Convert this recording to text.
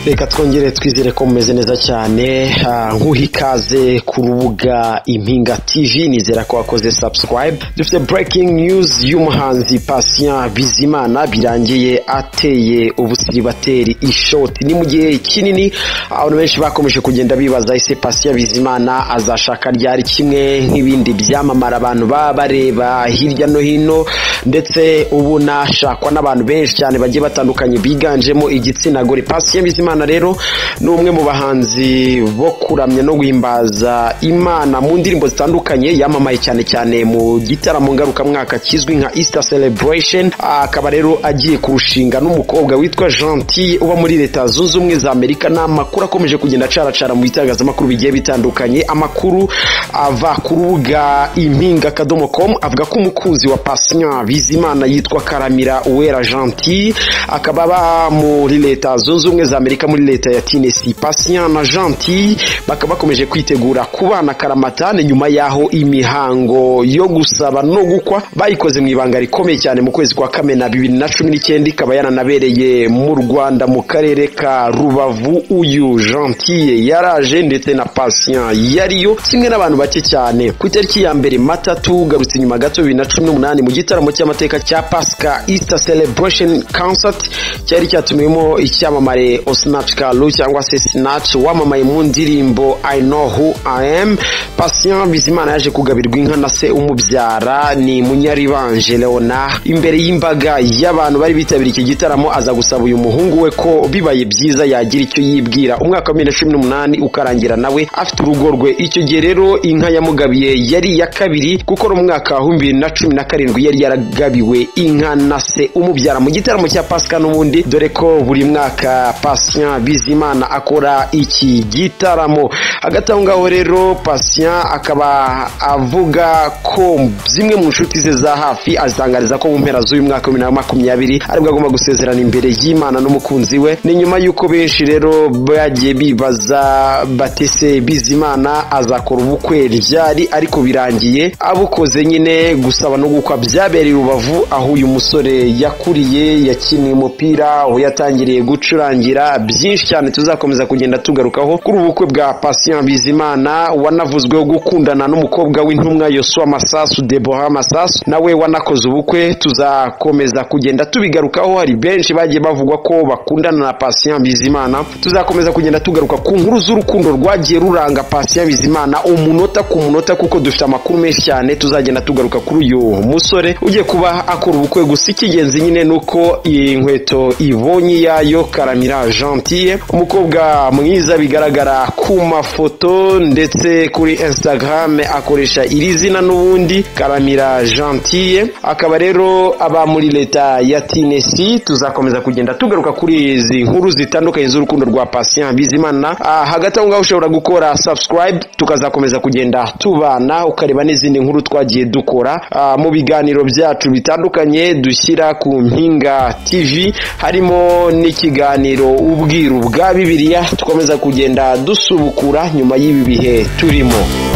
reka twongere twizere ko mumeze neza cyane ah, nguha ikaze ku rubuga impinga tv nizera ko wakoze subscribe dufite breaking news y'umuhanzi patient bizimana birangiye ateye ubusiribateri ishoti ni mu gihe kinini abantu benshi bakomeje kugenda bibaza ese patient bizimana azashaka ryari kimwe nk'ibindi byamamara abantu baba bareba hirya no hino ndetse ubu nashakwa n'abantu benshi cyane bagiye batandukanye biganjemo igitsina gore patient bizimana imana rero ni umwe mu bahanzi bo kuramya no guhimbaza imana mu ndirimbo zitandukanye yamamaye cyane cyane mu gitaramo ngarukamwaka kizwi nka easter celebration akaba rero agiye kurushinga n'umukobwa witwa gentil uba muri leta zunze ubumwe za amerika ni amakuru akomeje kugenda acaracara mu bitangazamakuru bigiye bitandukanye amakuru ava ku rubuga impinga akadomo com avuga ko umukunzi wa pasinya bizimana yitwa karamira uwera gentil akaba aba muri leta zunze ubumwe za amerika amerika muri leta ya tinesi patient na gentil bakaba bakomeje kwitegura kubana karamatane nyuma y'aho imihango yo gusaba no gukwa bayikoze mu ibanga rikomeye cyane mu kwezi kwa kamena bibiri na cumi n'icyenda ikaba yananabereye mu rwanda mu karere ka rubavu uyu gentil yaraje ndetse na patient yariyo kimwe n'abantu bake cyane ku itariki ya mbere matatu garutse inyuma gato bibiri na cumi n'umunani mu gitaramo cy'amateka cya pasika easter celebration concert cyari cyatumiwemo icyamamare Snatch Kalu cyangwa se Snatch wamamaye mu ndirimbo I know who I am Patient Bizimana yaje kugabirwa inka na se umubyara ni Munyaribanje Leona imbere y'imbaga y'abantu bari bitabiriye iki gitaramo aza gusaba uyu muhungu we ko bibaye byiza yagira icyo yibwira umwaka wa 2018 ukarangira nawe afite urugo rwe icyo gihe rero inka yamugabiye yari iya kabiri kuko no mu mwaka wa 2017 yari yaragabiwe inka na se umubyara mu gitaramo cya Pasika n'ubundi dore ko buri mwaka Pasika patient bizimana akora iki gitaramo hagati aho ngaho rero patient akaba avuga ko zimwe mu nshuti ze za hafi azitangariza ko mu mpera z'uyu mwaka wa bibiri na makumyabiri aribwo agomba gusezerana imbere y'imana n'umukunzi we ni nyuma y'uko benshi rero bagiye bibaza batese bizimana azakora ubukwe ryari ariko birangiye abukoze nyine gusaba no gukwa byabereye urubavu aho uyu musore yakuriye yakiniye umupira aho yatangiriye gucurangira byinshi cyane tuzakomeza kugenda tugarukaho kuri ubu bukwe bwa patient bizimana wanavuzweho gukundana n'umukobwa w'intumwa yosua masasu deboha masasu nawe wanakoze ubukwe tuzakomeza kugenda tubigarukaho hari benshi bagiye bavugwa ko bakundana na patient bizimana tuzakomeza kugenda tugaruka ku nkuru z'urukundo rwagiye ruranga patient bizimana umunota ku munota kuko dufite amakuru menshi cyane tuzagenda tugaruka kuri uyu musore ugiye kuba akora ubukwe gusa icy'ingenzi nyine ni uko iyi nkweto ibonye iyayo karamiraje gentille umukobwa mwiza bigaragara ku mafoto ndetse kuri instagram akoresha iri zina n'ubundi karamira gentille akaba rero aba muri leta ya tinesi tuzakomeza kugenda tugaruka kuri izi nkuru zitandukanye z'urukundo rwa patient bizimana ah, hagati aho ngaho ushobora gukora subscribe tukazakomeza kugenda tubana ukareba n'izindi nkuru twagiye dukora ah, mu biganiro byacu bitandukanye dushyira ku mpinga tv harimo n'ikiganiro ubwiru bwa bibiliya dukomeza kugenda dusubukura nyuma y'ibi bihe turimo